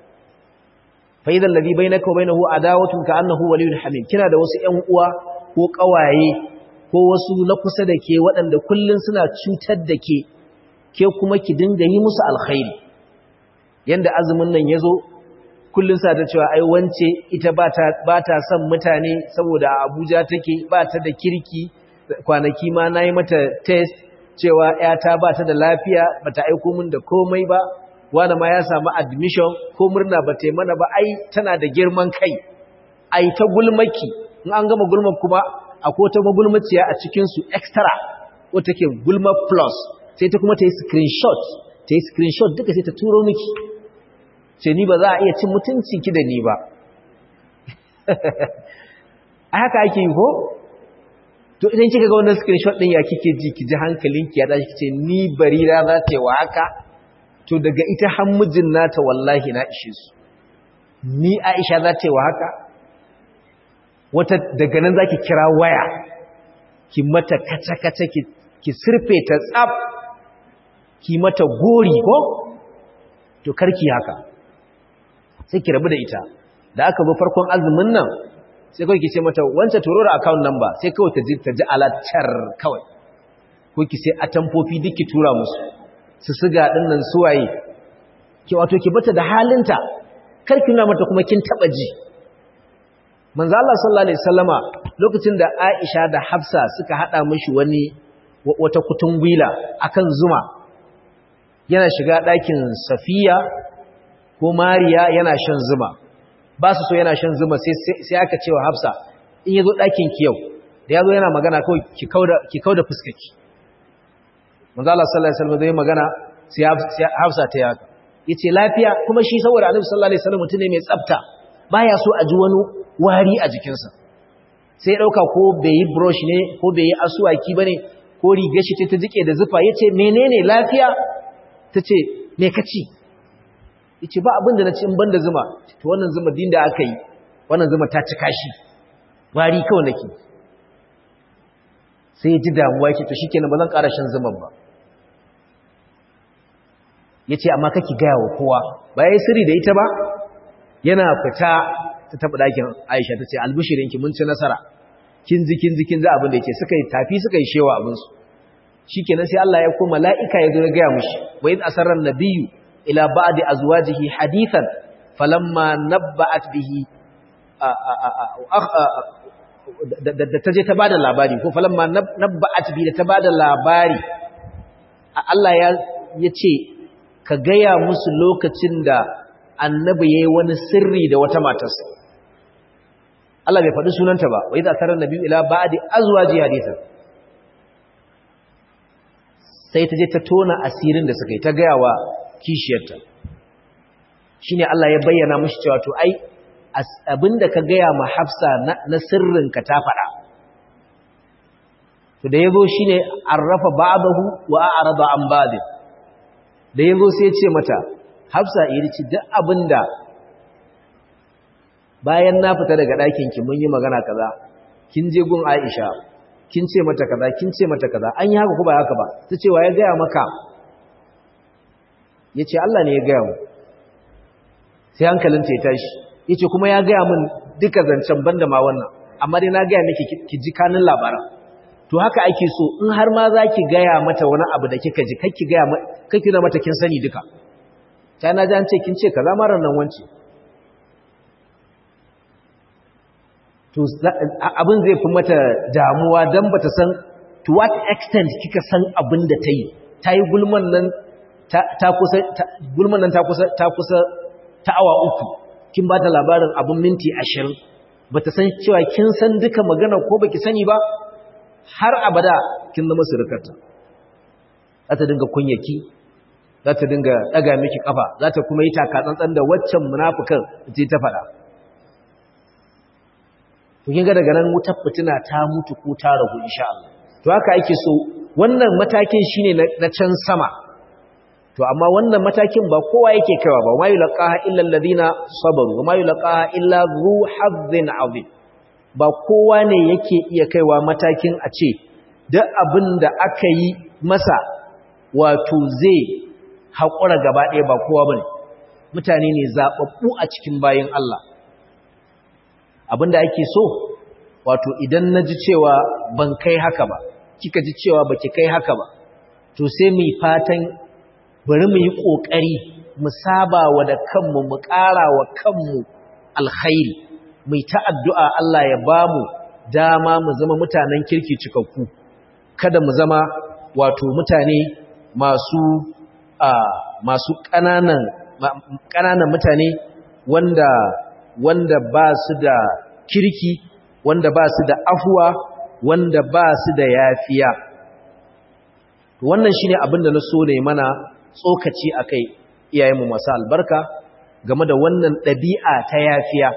فإذا الذي بينك وبينه عداوة كأنه ولي حميم kina da wasu ƴan uwa ko ƙawaye ko wasu na kusa da ke waɗanda kullun suna cutar da ke ke kuma ki dinga yi musu alkhairi yanda azumin nan yazo kullun sa ta cewa ai wance ita ba ta ba ta son mutane saboda Abuja take ba ta da kirki kwanaki ma nayi mata test cewa ƴata ba ta da lafiya bata aiko min da komai ba wani ma ya samu admission ko murna ba ta mana ba ai tana da girman kai ai ta gulmaki in an gama gulma kuma akwai ta magulmaciya a cikinsu extra wata ke gulma plus sai ta kuma ta yi screenshot ta yi screenshot duka sai ta turo miki ce ni ba za a iya cin mutunci ki da ni ba a haka ake yi ko to idan kika ga wannan screenshot din ya kike ji ki ji hankalinki ya tashi kice ni barira za ta yi wa haka to daga ita hammujin nata wallahi na ishe su ni Aisha za ta yi wa haka wata daga nan zaki kira waya ki mata kaca-kaca ki sirfe ta tsaf ki mata gori ko to karki haka sai ki rabu da ita da aka zo farkon azumin nan sai kawai ki ce mata wancan turo da account number sai kawai ta ji ta ji alatar kawai ko ki sai atamfofi duk ki tura musu su siga ɗin nan suwaye ki wato ki bata da halinta karki nuna mata kuma kin taba ji manzo Allah sallallahu alaihi wasallama lokacin da Aisha da Hafsa suka hada mishi wani wata kutungwila akan zuma yana shiga ɗakin Safiya ko Mariya yana shan zuma ba su so yana shan zuma sai sai aka cewa Hafsa in yazo ɗakin ki yau da yazo yana magana kawai ki kauda ki kauda fuskarki manzo Allah sallallahu alaihi wasallam zai magana sai Hafsa ta yaka yace lafiya kuma shi saboda Annabi sallallahu alaihi wasallam mutune mai tsafta baya so a ji wani wari a jikinsa sai dauka ko bai yi brush ne ko bai yi asuwaki bane ko rigar shi ta jike da zufa yace menene lafiya tace me kaci yace ba abin da naci in banda zuma to wannan zuma din da aka yi wannan zuma ta cika shi wari kawai nake sai ji damuwa yace to shikenan ba zan ƙara shan zuman ba ya ce amma kake gaya wa kowa ba ya yi sirri da ita ba yana fita ta taɓa ɗakin aisha ta ce albishirinki mun ci nasara kin ji kin ji kin ji abin da yake suka yi tafi suka yi shewa abinsu shi kenan sai Allah ya koma la'ika ya zo ya gaya mushi wa id asarra nabiyyu ila ba'di azwajihi hadithan falamma nabba'at bihi da ta je ta bada labari ko falamma nabba'at bi da ta bada labari Allah ya yace ka gaya musu lokacin da annabi yayi wani sirri da wata matarsa Allah bai faɗi sunanta ba wai da sarar nabi ila ba'di azwaji hadithan sai ta je ta tona asirin da suka yi ta gaya wa kishiyarta shine Allah ya bayyana mishi cewa to ai abinda ka gaya ma Hafsa na sirrinka ta faɗa to da yazo shine arrafa ba'dahu wa a'rada an ba'd da yazo sai ya ce mata Hafsa irici duk abinda bayan na fita daga ɗakin ki mun yi magana kaza kin je gun Aisha kin ce mata kaza kin ce mata kaza an yi haka ko ba haka ba ta ce wa ya gaya maka yace Allah ne ya gaya mu sai hankalinta ya tashi yace kuma ya gaya min duka zancen banda ma wannan amma dai na gaya miki ki ji kanin labaran to haka ake so in har ma zaki gaya mata wani abu da kika ji kake gaya kake na mata kin sani duka sai na ji an ce kin ce kaza ma ran nan wance to abin zai fi mata damuwa dan bata san to what extent kika san abin da ta yi ta yi gulman nan ta kusa gulman nan ta kusa ta kusa ta awa uku kin ba ta labarin abin minti ashirin ba ta san cewa kin san duka magana ko baki sani ba har abada kin zama surukarta za ta dinga kunyaki za ta dinga ɗaga miki ƙafa za ta kuma yi takatsantsan da waccan munafukan ce ta faɗa to kin ga daga nan wutar fitina ta mutu ko ta ragu insha Allah to haka ake so wannan matakin shine na can sama to amma wannan matakin ba kowa yake kaiwa ba wayu laqaha illa alladhina sabaru wa mayu laqaha illa zu hazzin azim ba kowa ne yake iya kaiwa matakin a ce duk abin da aka yi masa wato zai haƙura gaba ɗaya ba kowa bane mutane ne zaɓaɓɓu a cikin bayin Allah abinda ake so wato idan na ji cewa ban kai haka ba kika ji cewa baki kai haka ba to sai mu fatan bari mu yi ƙoƙari mu saba wa da kanmu mu ƙara wa kanmu alkhairi mu ta addu'a Allah ya ba mu dama mu zama mutanen kirki cikakku kada mu zama wato mutane masu a masu ƙananan ƙananan mutane wanda wanda ba su da kirki wanda ba su da afuwa wanda ba su da yafiya wannan shine abin da na so ne mana tsokaci a kai iyayenmu masu albarka game da wannan ɗabi'a ta yafiya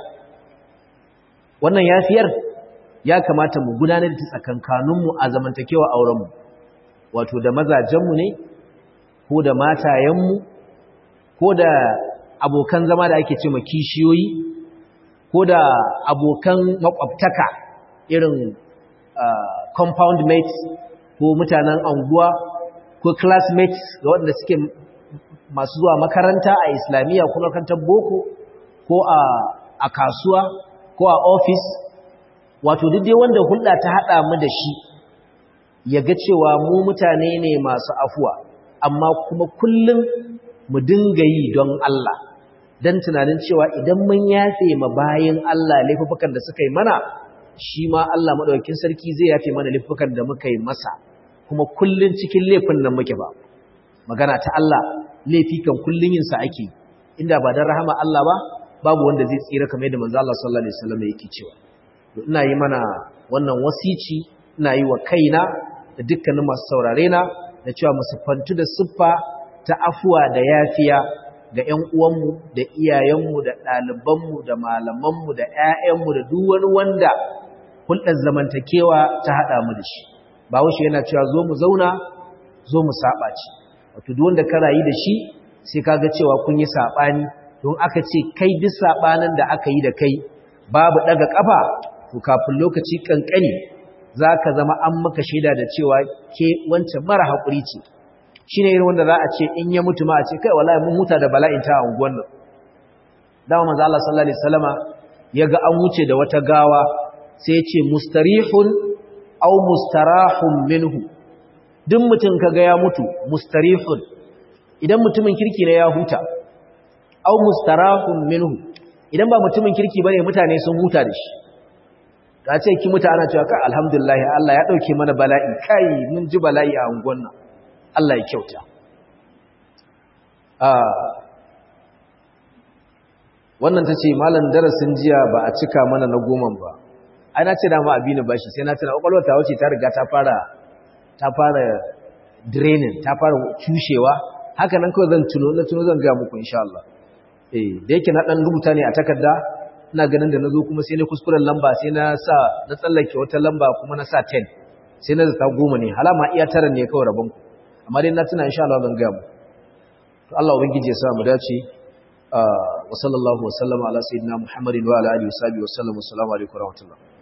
wannan yafiyar ya kamata mu gudanar da tsakankaninmu a zamantakewa aurenmu wato da mazajenmu ne ko da matayenmu ko da abokan zama da ake ce ma kishiyoyi ko da abokan makwabtaka irin compound mates ko mutanen anguwa ko classmates ga waɗanda suke masu zuwa makaranta a islamiyya ko makarantar boko ko a kasuwa ko a ofis wato duk dai wanda hulɗa ta haɗa mu da shi ya ga cewa mu mutane ne masu afuwa amma kuma kullum mu dinga yi don Allah don tunanin cewa idan mun yafe ma bayan Allah laifukan da suka yi mana shi ma Allah maɗaukin sarki zai yafe mana laifukan da muka yi masa kuma kullum cikin laifin nan muke ba magana ta Allah laifi kan kullum yin sa ake inda ba dan rahama Allah ba babu wanda zai tsira kamar yadda manzo Allah sallallahu alaihi wasallam yake cewa ina yi mana wannan wasici ina yi wa kaina da dukkanin masu saurare na da cewa mu siffantu da siffa ta afuwa da yafiya ga ƴan uwanmu da iyayenmu da ɗalibanmu da malamanmu da ƴaƴanmu da duk wani wanda hulɗar zamantakewa ta haɗa mu da shi ba wuce yana cewa zo mu zauna zo mu saba ci wato duk wanda ka rayu da shi sai kaga cewa kun yi sabani don aka ce kai duk sabanin da aka yi da kai babu daga kafa to kafin lokaci kankani zaka zama an maka shaida da cewa ke wancan mara hakuri ce shine irin wanda za a ce in ya mutu ma a ce kai wallahi mun huta da bala'in ta unguwan nan dawo manzo Allah sallallahu alaihi wasallama yaga an wuce da wata gawa sai ya ce mustarihun aw mustarahun minhu duk mutum kaga ya mutu mustarihun idan mutumin kirki ne ya huta aw mustarahun minhu idan ba mutumin kirki bane mutane sun huta da shi ka ce ki muta ana cewa kai alhamdulillah Allah ya dauke mana bala'i kai mun ji bala'i a unguwan nan Allah ya kyauta wannan ta ce malam darasin jiya ba a cika mana na goman ba ai na ce dama abi ni bashi sai na tuna kwakwalwar ta wuce ta riga ta fara ta fara draining ta fara cushewa haka nan kawai zan tuno na tuno zan ga muku insha Allah eh da yake na dan rubuta ne a takarda ina ganin da nazo kuma sai na kuskuren lamba sai na sa na tsallake wata lamba kuma na sa 10 sai na zata goma ne halama iya tara ne kawai rabon ku amma dai na tuna insha Allah zan ga mu to Allah ubangiji ya sa mu dace wa sallallahu wa sallama ala sayyidina Muhammadin wa ala alihi wa sahbihi wa sallam assalamu alaikum wa rahmatullah